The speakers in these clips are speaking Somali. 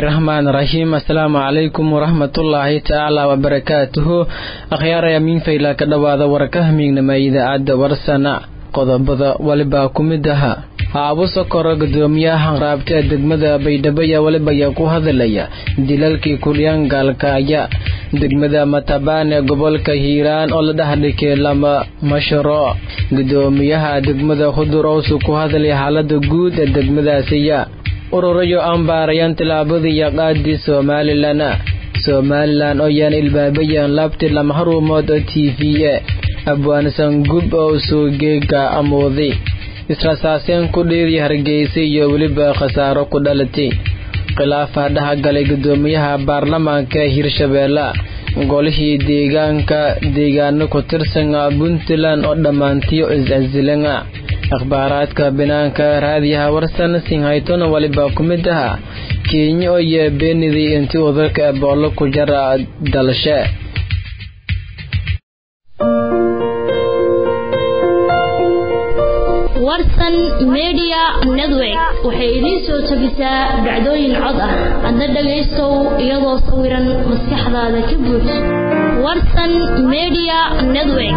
raxmaan raxiim assalaamu calaykum waraxmatullaahi tacaala wabarakaatuhu akhyaaraya miinfayla ka dhowaada warka hamiignama idaacadda warsana qodobada walibaa ku mid ahaa haabo sokoro gudoomiyaha raabta ee degmada baydhabo ayaa weliba ayaa ku hadalaya dilalkii kulyaan gaalkaaya degmada matabaan ee gobolka hiiraan oo la dhexdhikay lama mashruuc gudoomiyaha degmada khudur owsu ku hadalaya xaalada guud ee degmadaasiya ururayo ambaarayaan tilaabadii iyo qaadii somalilan somalilan oo yaan ilbaabayaan laabti lama haruumood oo t v e abwaansan gub oo suugeega amooday israsaaseen ku dhiiri hargeysa iyo weliba khasaaro ku dhalatay khilaafa dhexgalay gudoomiyaha baarlamaanka ee hirshabeelle golihii deegaanka deegaano ku tirsan puntland oo dhammaantiyo is-casilan akhbaaraadka banaanka raadiyaha warsan sinhaytona waliba ku mid ahaa kenya oo yeebeenidii intii udalka eboolo ku jara dalshe warsan media network waxay idiin soo tabisaa dhacdooyin cod ah hadda dhagaystow iyadoo sawiran maskaxdaada ka buuj warsan media network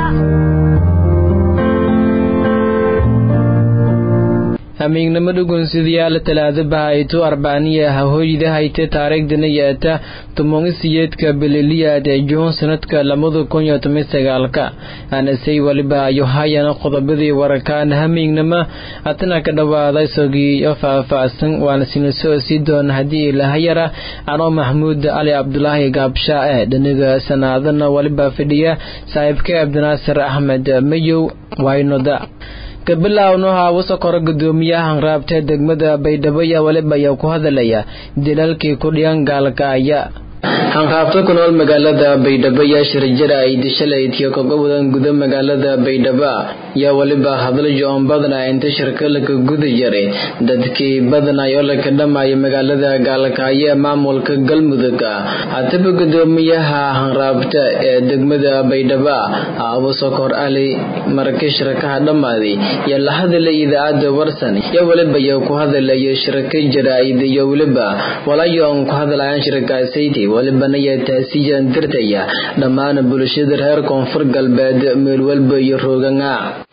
hamiignimo dhugunsidayaal talaado bahayto arbacniya hahooyda hayta taariikhdana yeeta tumonisiyeedka beliliyaad ee juun sanadka labada kun iyo toban sagaalka anasay waliba ayo hayana qodobadii warakaan hamiignimo hatana ka dhawaada sogiyo faah-faahsan waana sina soo sii doona haddii ilahayara anoo maxamuud cali cabdulaahi gaabshaa ee dhaniga sanaadana waliba fadhiya saaxiibka cabdinaasir axmed mayow waynoda kabilowno haabo sokoro gudoomiyaha raabta degmada baydhabo ayaa waliba ayaa ku hadalaya dilalkii ku dhiyan gaalkaaya hanraabta ku nool magaalada baydhabo yaa shirjara ay dishalaydkiyo kaga wadan guda magaalada baydhabo yaa waliba hadlajo oon badna inta shirkalaka guda yaray dadkii badnay oo laka dhamaya magaalada gaalkaayo ee maamulka galmudug hataba gudoomiyaha hanraabta ee degmada baydhabo aabo sokor ali marka shirakaha dhammaaday yaa la hadalay idaacada warsan yaa waliba yaa ku hadalaya shiraka jaraa'id iyo weliba walayo oon ku hadlayaan shirakaasaydi walibana yaa taasiyan dirtaya dhammaan bulshada reer koonfur galbeed meel walba iyo rooganga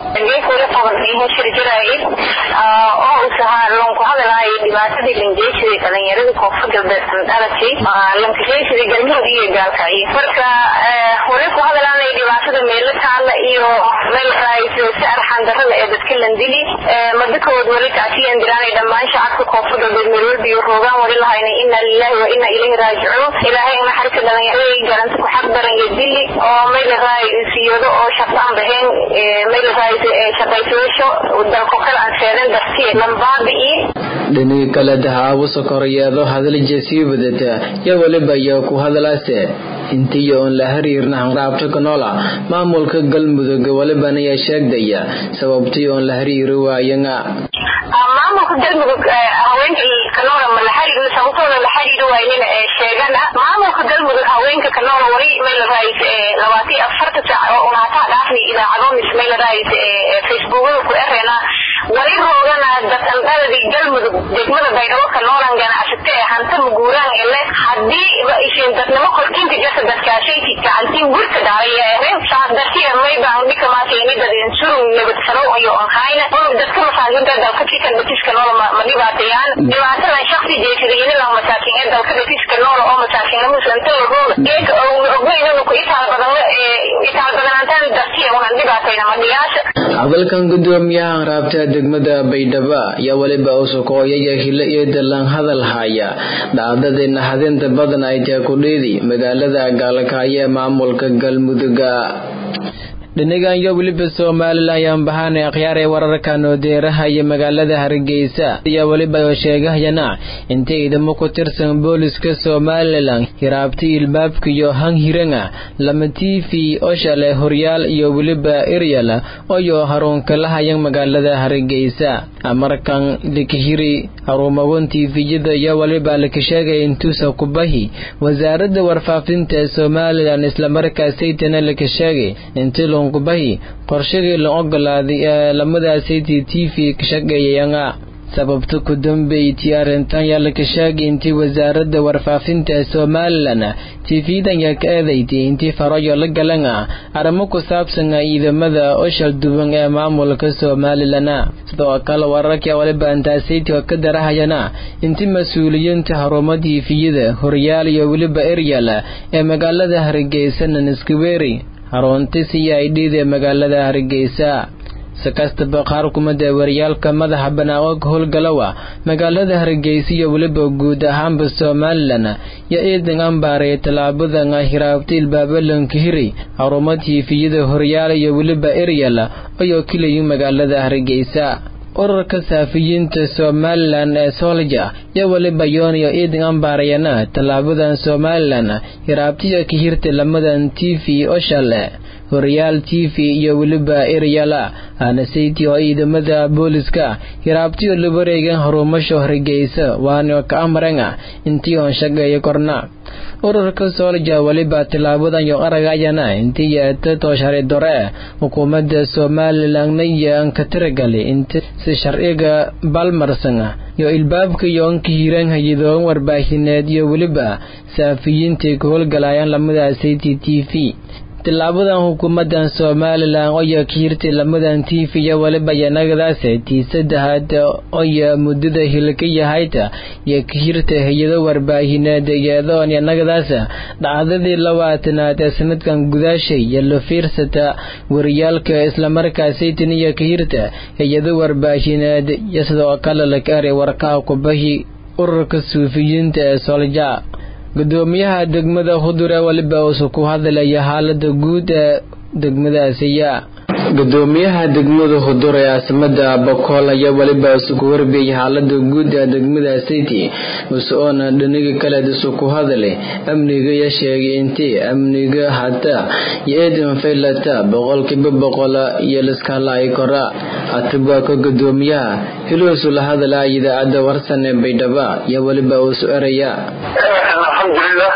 oo usahaa loonku hadalaayo dhibaatadii lanjeeshada dhalinyarada koonfur galbeed dhalatay lankasheeshada galmudug iyo gaalkaayo marka wali ku hadalaanay dhibaatada meelo taala iyo meel raayso si arxan darada ee dadka landili madakood wali taasiyan diraanay dhammaan shacabka koonfur galbeed meel walba iyo roogaan wali lahayna ina lillahi wa ina ilayhi raajicuun ilaahay naxariista dhalinyarada garanta ku xaq daran iyo dili oo meel raay siyado oo shaqo aan bahayn meel raay shaqaysayaasho dalko kale aan seedan dartiye lambaabi'i dhiniga kale dahaabo sokorayeedo hadalja sii wadata yaa waliba ayaa ku hadalaase intiyo oon la xiriirna hanraabta ka noola maamulka galmudug walibana yaa sheegdaya sababtii oon la xiriiri waayanga maamulka galmudug haweenka kanoola ma la xiriirna sababtooda la xiriiri waaynin ee sheegana maamulka galmudug haweenka kanoola wali meel raayis labaatan iyo afarta saac oo unaataa dhaafni idaacado mis meel raayis facebookada ku ereena wali roogana dadandhaladii galmudug degmada baydhabo kanoolan ganacsate ee hanta muguuraan ele hadii ishin dadnimo korkinka jasa dadkaashayti gacantiin gurka dhaalaya eren saas dartiya maybaan dhikamaasayni dad insurun nabadsano iyo onhayna dadka masaakinta dalka kikan datiska noola ma dhibaatayaan dhibaatadan shaksi jeesada inilah masaakin ee dalka datiska noola oo masaakinna muslimtada rooga geeka ogweynanu ku itaal badan itaal badanaantaan dartiya unan dhibaatayna madhiyaasha hadalkan gudoomiyaha raabta degmada baydhabo yaa waliba uu sokooyaya hilo iyo dalaan hadal haya dhacdadii naxadinta badan ay tahay kudhiidi magaalada gaalkaayo ee maamulka galmuduga dhinagan iyo weliba somalilan ayaan bahaanay akhyaaree wararkan oo deeraha iyo magaalada hargeysa ayaa weliba sheegahayana inta ciidamo ku tirsan booliska somalilan hiraabta ilbaabka iyo hanhiranga lama tiifi oo shalay horyaal iyo weliba eryal oyo haruunka lahayan magaalada hargeysa markan likahiri haruumagon tiifiyada iyo waliba laka sheegaya intuusa kubahi wasaaradda warfaafinta ee somalilan islamarkaasaytana laka sheegay inti lonkubahi qorshadii la ogolaaday ee lamadaasaytii t v ka shaqeeyayanga sababta ku dambeeytay arrintan yaa laka sheegay intii wasaaradda warfaafinta ee somalilan tiifiyadan yaa ka eedaytay intii farayo la galan arrimo ku saabsan ciidamada oshal duwan ee maamulka somalilan sidoo kale wararka waliba antaasayt oo ka darahayana intii mas-uuliyiinta xarumo tiifiyada horyaal iyo weliba eryal ee magaalada hargeysa naniskweri xarunta c i d da ee magaalada hargeysa si kastaba qaar kumida waryaalka madaxa banaaqa ka howlgalowa magaalada hargeysa iyo weliba guud ahaanba somalilan yo ciidan ambaaray tallaabadan hiraabta ilbaabalanka hiri xarumo tiifiyada horyaal iyo weliba eryal ayoo kilayin magaalada hargeysa ururka saafiyiinta somalilan ee solja iyo weliba yooniyo ciidan ambaarayana tallaabadan somalilan hiraabtiyo ka hirta lamadan t v oshale horyaal t v iyo weliba eryala aanasaytii oo ciidamada booliska hiraabtiyo la wareegan haruumasho hargeysa waana ka amranga intii oon shaqeeyo korna ururka soolja weliba tilaabadan yo aragayana intii yeeta tooshari dore xukuumadda somalilanna iyo anka tiragali inti si sharciga balmarsan yo ilbaabka iyo anka hiiraan hayidoon warbaahineed iyo weliba saafiyiintay ka howlgalayaan lamadaasayt t v tilaabadan xukuumadan somalilan oyo ka hirtay lamadan t v iyo weliba yanagadaas tii saddexaad oyo muddada hilka yahayta iyo ka hirta hay-ado warbaahineed iyadoon yanagadaas dhacdadii labaatanaad ee sanadkan gudaashay iyo la fiirsata wariyaalka islamarkaasaytan iyo ka hirta hay-ado warbaahineed iyo sidoo kale laka eray warkaha kubahi ururka suufiyiinta ee solja gudoomiyaha degmada hudur ee weliba uusa ku hadlaya xaalada guud ee degmadaasiya gudoomiyaha degmada hudur ee caasimada bokool ayaa weliba isuku warbiyay xaalada guud ee degmada city use-oona dhaniga kaleed isu ku hadlay amniga iyo sheegay intii amniga hata iyo eedan faylata boqolkiiba boqola iyo liskalaay kora hataba ka gudoomiyaha hiluusu la hadlaa idaacada warsan ee baydhaba iyo weliba uusu eraya alxamdulilah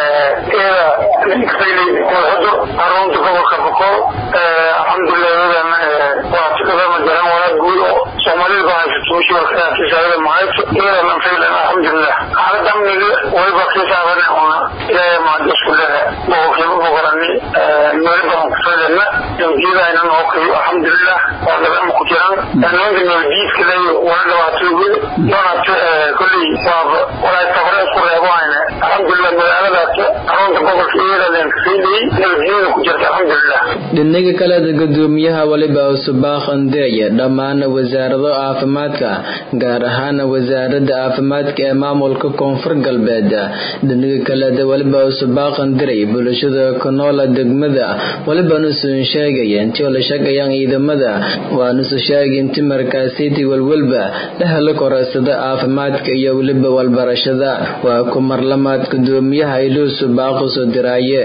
iyada ninkafaylay hudur xarunta gobolka bokool alxamdulilah iyadana waa tukada majaran walaal guud oo soomaalida ba haysato mushibalkaatisaada mahayso iyadana faylan alxamdulilah xaalada amniga waliba kisaabane una ilaahay mahadisku lehe boqolkiiba boqolani meelo badan kufaylana nabadiyadaynan oo kayo alxamdulilah waa nadaama ku jiran nimanka nabadiidka leey wala dhabaatooyada yoonate kolley waaba walaay tabare isku reebahayne alxamdulilah magaaladaas xarunta gobolka iyadaleen kafaylay nabadiyada ku jirta alxamdulilah dhinaga kaleda gudoomiyaha waliba usubaaq andeeye dhammaan wasaarado caafimaadka gaar ahaan wasaaradda caafimaadka ee maamulka koonfur galbeed dhinaga kaleda waliba usubaaq andiray bulshada kanoola degmada waliba nusun sheegaya intii la shaqayaan ciidamada waa nusu sheegay inti markaasiti walwalba la helo koraysada caafimaadka iyo weliba walbarashada waa ku marlamaad gudoomiyaha iluusu baaqusoo diraaye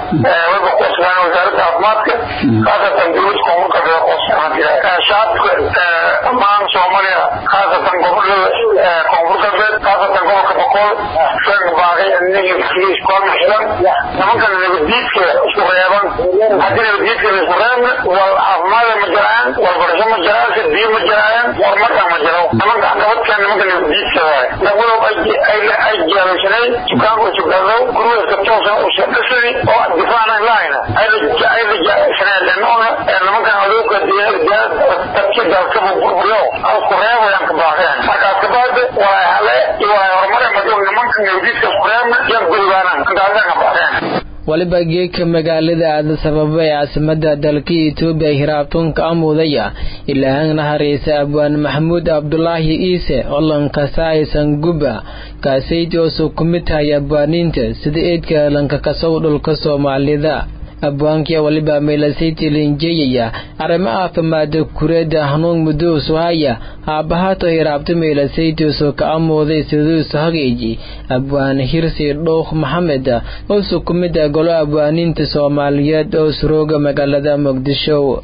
wasaaradda caafimaadka khaasatan dowlad koonfur galbeed qoosjira shacabka dhammaan soomaaliya khaasatan gobolada koonfur galbeed khaasatan gobolka boqol sheeg baaqay iskuhalmashidan nimankan nabadiidka isku reeban haddii nabadiidka la isku reebna wal caafimaada ma jiraan walbarasho ma jiraan biyo ma jiraan horumarka ma jiro nimanka gabadka nimanka nabadiidka waay nagwalow ay jaalaysanay dukaanku isugado gurweska toosan usadhasadi oo difaacan lahayna nimankan aduuka dadki dalkaba burburiyo asku reebayaan ka baaqeen markaas kabaade waa hale waa horumare mado nimanka nabadiidka isku reebna yan gurigaanan intaasaan ka baaqeen waliba geedka magaalada aadasababa ee caasimada dalka etoobiya hiraabtunka amudaya ilaahan nahareysa abwaan maxamuud cabdulaahi iise olanka saaysan guba kaasayti oosu ku mid tahay abwaaniinta sida eedka lanka kasow dhulka soomaalida abwaankia waliba meelasayti linjeyaya arrimo caafimaada kureeda hanuun muduusu haya haabahaato hiraabto meelasaytiusu ka amooday siduusu hagayji abwaan hirsi dhuukh maxamed oosu ku mid ah golo abwaaniinta soomaaliyeed oo surooga magaalada muqdisho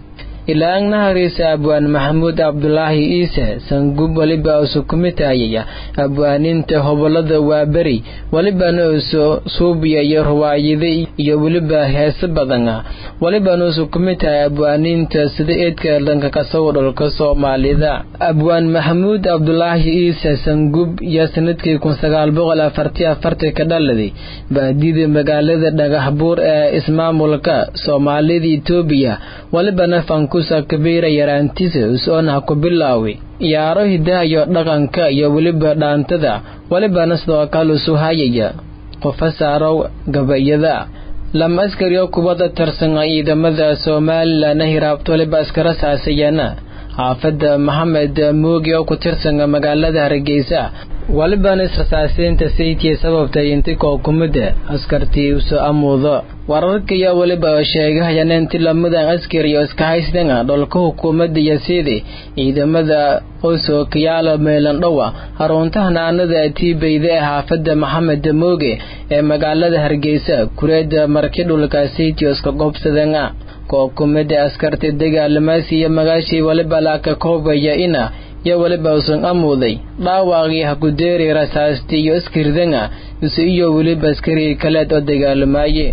ilaang nahariisa abwaan maxamuud cabdulaahi iise sangub weliba usu kumitayaya abwaaninta hobolada waaberi welibana usu suubiyaya ruwaayada iyo weliba heese badana welibana usu kumitahay abwaaninta sida eedka dhanka kasow dholka soomaalida abwaan maxamuud cabdulaahi iise sangub iyo sanadkii kun sagaal boqol afartii afartii ka dhaladay baadida magaalada dhagaxbuur ee ismaamulka soomaalida etoobiya welibana fankusa kabiira yaraantiisa us-oonah ku bilaawi ciyaaro hidaha iyo dhaqanka iyo weliba dhaantada welibana sidoo kale usu hayaya qofa saarow gabayada lama askari oo kubadda tarsan ciidamada somalilan hiraabto weliba askara saasayana xaafadda maxamed muugi oo ku tirsan magaalada hargeysa welibana israsaasiinta saytiya sababtay inti kookumada askartii uso amuudo wararkaya weliba sheegahayana inti lamadan askari oo iska haysdana dholka hukuumadda yasiidi ciidamada usoo kayaala meelandhowa harunta hanaanada tiibeyda ee xaafadda maxamed mooge ee magaalada hargeysa kureeda marki dhulka saytiyo iska qobsadana kookumada askarta dagaalamaasi iyo magaashii weliba laaka koobaya ina iyo weliba usan amuuday dhaawaqii hakudeeri rasaasti iyo iskirdanga isu iyo weliba askari kaleed oo dagaalamaye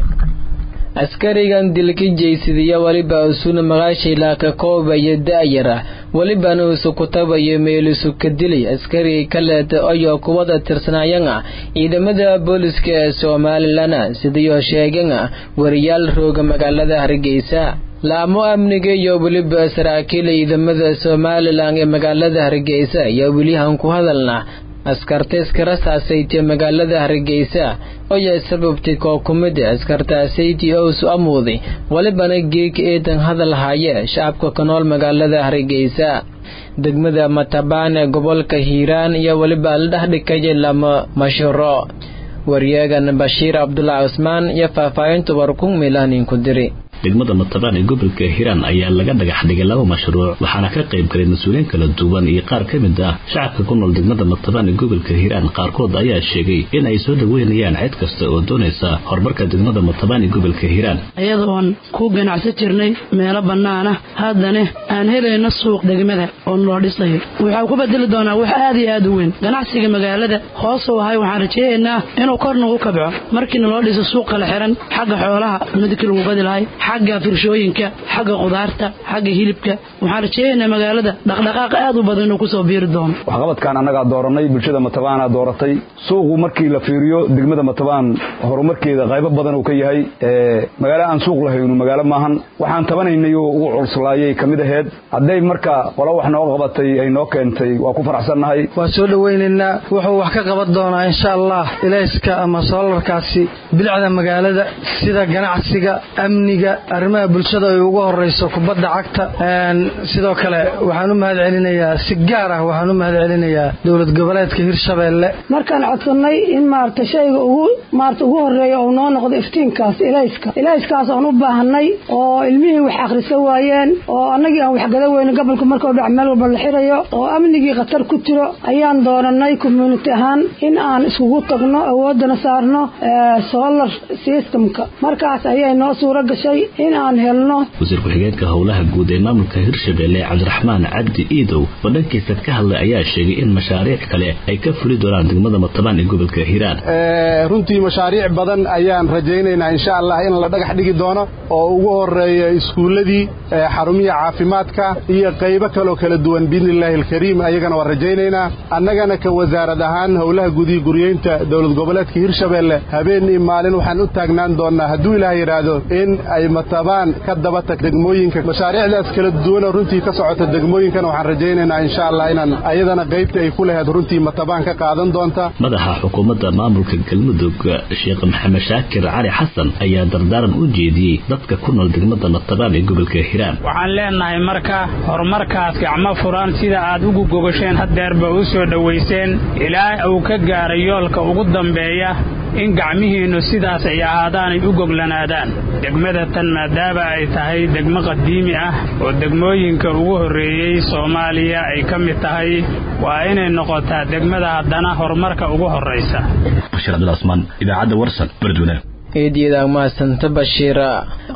askarigan dilka jeysadiya weliba usuna magaashii laaka koobaya da-yara welibana usu kutabayo meelisu ka dilay askari kaleed ayoo kuwada tirsanayana ciidamada booliska ee somalilan sidayoo sheegana wariyaal rooga magaalada hargeysa laamo amniga iyo weliba saraakiil ciidamada somalilan ee magaalada hargeysa ayaa welihan ku hadalna askarta iskarasaasaytiya magaalada hargeysa oyaa sababtay kookumada askartaasayti ousu amuuday welibana geeka eedan hadal haya shacabka ka nool magaalada hargeysa degmada matabaan ee gobolka hiiraan iyo weliba la dhexdhikaya lama mashuro waryeegan bashiir cabdulaahi cusmaan iyo faahfaahinta warkun miilaanin ku diri degmada matabaan ee gobolka hiiraan ayaa laga dhagax dhigay laba mashruuc waxaana ka qayb galay mas-uuliyiin kala duwan iyo qaar ka mid ah shacabka ku nool degmada matabaan ee gobolka hiiraan qaarkood ayaa sheegay in ay soo dhaweynayaan cid kasta oo doonaysa horumarka degmada matabaan ee gobolka hiiraan iyadoon ku ganacsan jirnay meelo bannaana haddana aan helayno suuq degmada oo naloo dhisayo waxaa ku bedeli doonaa wax aad iyo aad u weyn ganacsiga magaalada hoosuu ahay waxaan rajeeyaynaa inuu kor nagu kabco markii naloo dhiso suuq kala xiran xagga xoolaha midkii lagu gadi lahay xagga firshooyinka xagga qudaarta xagga hilibka waxaan rajeeyaynaa magaalada dhaqdhaqaaq aad u badan inuu kusoo biiri doono waxqabadkan annagaa dooranay bulshada matabaanaa dooratay suuqu markii la fiiriyo degmada matabaan horumarkeeda qaybo badan uu ka yahay magaalo aan suuq lahaynu magaalo maahan waxaan tabanaynay oo ugu culslaayay ka mid aheed hadday marka qolo wax noo qabatay ay noo keentay waa ku faraxsannahay waan soo dhowaynaynaa wuxuu wax ka qaban doonaa insha allah ilayska ama soolarkaasi bilicda magaalada sida ganacsiga amniga arrimaha bulshada ay ugu horeyso kubadda cagta sidoo kale waxaan u mahad celinayaa si gaar ah waxaan u mahad celinayaa dowlad goboleedka hirshabeelle markaan codsannay in maarata shayga ugu maarata ugu horeeya uu noo noqdo iftiinkaas ilayska ilayskaas aan u baahanay oo ilmihii wax akhriso waayeen oo annagii aan waxgada weyne gobolka markuu dhac meel walba la xirayo oo amnigii khatar ku jiro ayaan doonanay community ahaan in aan iskugu tagno awooddana saarno solar systemka markaas ayay noo suuro gashay in aan helno wasiir ku-xigeenka howlaha guud ee maamulka hirshabelle cabdiraxmaan cabdi iidow oo dhankiisa ka hadlay ayaa sheegay in mashaariic kale ay ka fuli doonaan degmada matabaan ee gobolka hiiraan runtii mashaariic badan ayaan rajaynaynaa insha allah in la dhagax dhigi doono oo ugu horeeya iskuulladii xarumihii caafimaadka iyo qaybo kaloo kala duwan biidnillaahi alkariim ayagana waan rajaynaynaa annagana ka wasaarad ahaan howlaha gudihi guryeynta dowlad goboleedka hirshabelle habeen iyo maalin waxaan u taagnaan doonnaa hadduu ilaah yidhaahdo in ay matabaan ka daba tag degmooyinka mashaariicdaas kala duwanoo runtii ka socota degmooyinkana waxaan rajaynaynaa insha allah inaan ayadana qaybta ay ku lahayd runtii matabaan ka qaadan doonta madaxa xukuumadda maamulka galmudug sheekh maxamed shaakir cali xasan ayaa dardaaran u jeediyey dadka ku nool degmada matabaan ee gobolka hiiraan waxaan leenahay marka horumarkaas gacmo furan sida aad ugu gogasheen haddeerba u soo dhowayseen ilaa uu ka gaaray yoolka ugu dambeeya in gacmihiinnu sidaas ay ahaadaan ay u goglanaadaan degmada tan maadaama ay tahay degmo qadiimi ah oo degmooyinka ugu horreeyey soomaaliya ay ka mid tahay waa inay noqotaa degmada haddana horumarka ugu horraysa bashir cabdilcusmaan idaacadda warsan bardwanaag eedyada mahadsanta bashiira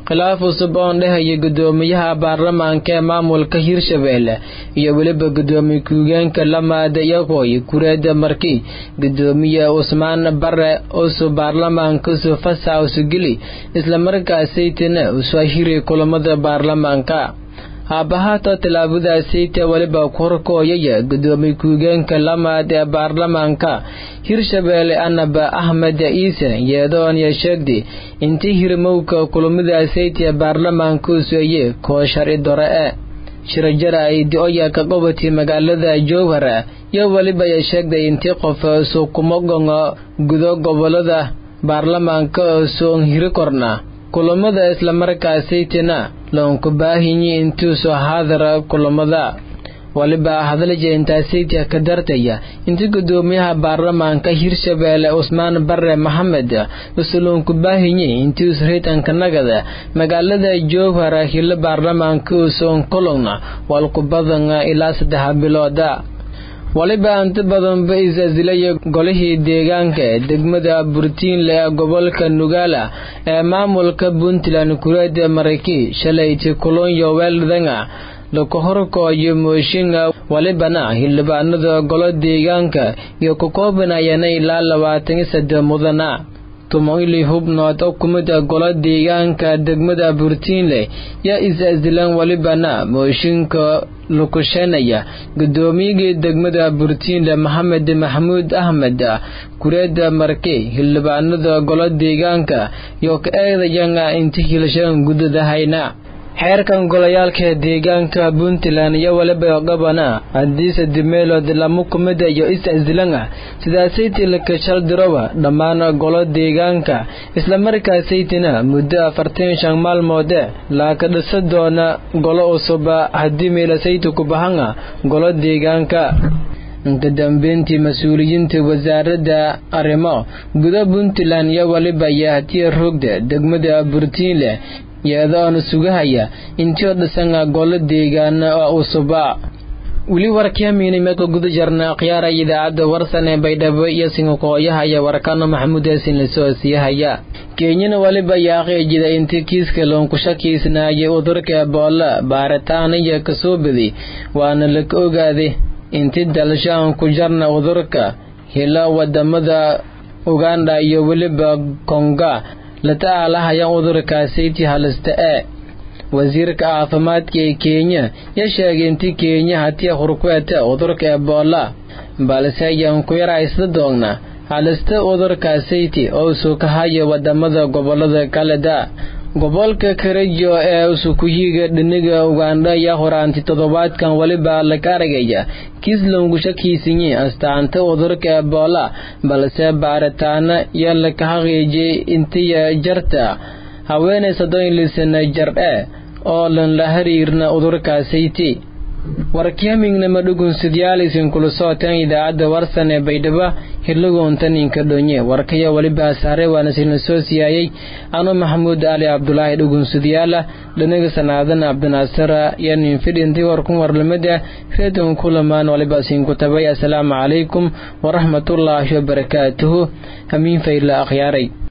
khilaaf cusub oon dhehaya gudoomiyaha baarlamaanka ee maamulka hirshabeelle iyo weliba gudoomiye ku-higeenka lamaada yaqooy kureeda markii gudoomiye cusmaan bare usu baarlamaanka usu fasax usugeli islamarkaasaytana usoo hiri kulamada baarlamaanka haabahaato tallaabadaasayta weliba korkooyaya gudoomiye ku-higeenka lamaad ee baarlamaanka hirshabeelle anaba axmed ciise yeedoonyo sheegday intii hirmowka kulamadaasayta baarlamaanka usueye koo sharci dore e shirajara ay di-oya ka qabatay magaalada jowhar iyo weliba ay sheegday intii qof sukumogongo gudo gobolada baarlamaanka soon hiri korna kulamada islamarkaasaytana loonku baahinyi intuusoo haadara kulamada waliba hadalja intaasayta ka dartaya intii gudoomiyaha baarlamaanka hirshabeelle cusmaan bare maxamed usuloonku baahinyi intius riitanka nagada magaalada jowhar hilo baarlamaanka usoon kologna walku badan ilaa saddex bilooda waliba inta badanba is-asilaya golihii deegaanka ee degmada burtiinle ee gobolka nugaala ee maamulka puntland kureeda maraki shalayti kulonyo weeldanga laka horkooyo mooshinga walibana xildhibaanada golo deegaanka iyo ku koobanayana ilaa labaatan iyo saddex mudana tumoili hubnood oo kumida golo deegaanka degmada burtiinle yaa is-asilan walibana mooshinka lukushanaya gudoomiyagii degmada burtiinle maxamed maxamuud axmed kureeda marke xildhibaanada golo deegaanka iyo ka eedayanga inta hilashan gudadahayna xeerkan golayaalka deegaanka puntland iyo waliba gabana hadiise dimeelood lama kumida iyo is-asilanga sidaasaytii lakashal diroba dhammaan golo deegaanka islamarkaasaytina muddo afartan shan maalmoode laaka dhisa doona golo cusuba haddii meelasayti ku bahanga golo deegaanka inka dambeyntii mas-uuliyiinta wasaaradda arrimo guda puntland iyo waliba yahtiya roogda degmada burtiinle yeedoona sugahaya intio dhisanga golo deegaana oo cusuba weli warkamiinay meelka guda jarna khiyaara idaacadda warsan ee baydhabo iyo singakooyaha iyo warkano maxamuud eesin lasoo siiyahaya kenyana waliba ayaa qiijida intii kiiska loonku shakiisnaayay udurka eboola baaritaanaya kasoo baday waana laka ogaaday intii dalshaan ku jarna udurka hilo wadamada uganda iyo weliba konga la ta'aalahayaan udurkaasaytii halista ee wasiirka caafimaadka ee kenya ya sheegay intii kenya hatii hurkweeta udurka ebola balse ayaan ku yaraysta doogna halista udurkaasayti oo sukahayo wadamada gobolada kaleda gobolka karajo ee usukuyiga dhiniga ugandha ayaa horaanti toddobaadkan weliba laga argaya kiislongu shakiisinyi astaanta udurka ebola balse baaritaana yaa laka haqiijiyay intiya jarta haweenay soddon lisana jar e oo lan la hariirna udurkaasayti warkyamingnama dhugunsidyaalisin kula sooteen idaacadda warsan ee baydhabo hirlagoontaninka dhonye warkaya weliba saare waana silna soo siyaayey ano maxamuud ali cabdulaahi dhugunsidyaala dhanaga sanaadan cabdinaasara iyo ninfidhintii warkun warlamada reedon kulamaan waliba sinku tabay asalaamu calaykum waraxmatullaahi wabarakaatuhu hamiin fayla akhyaaray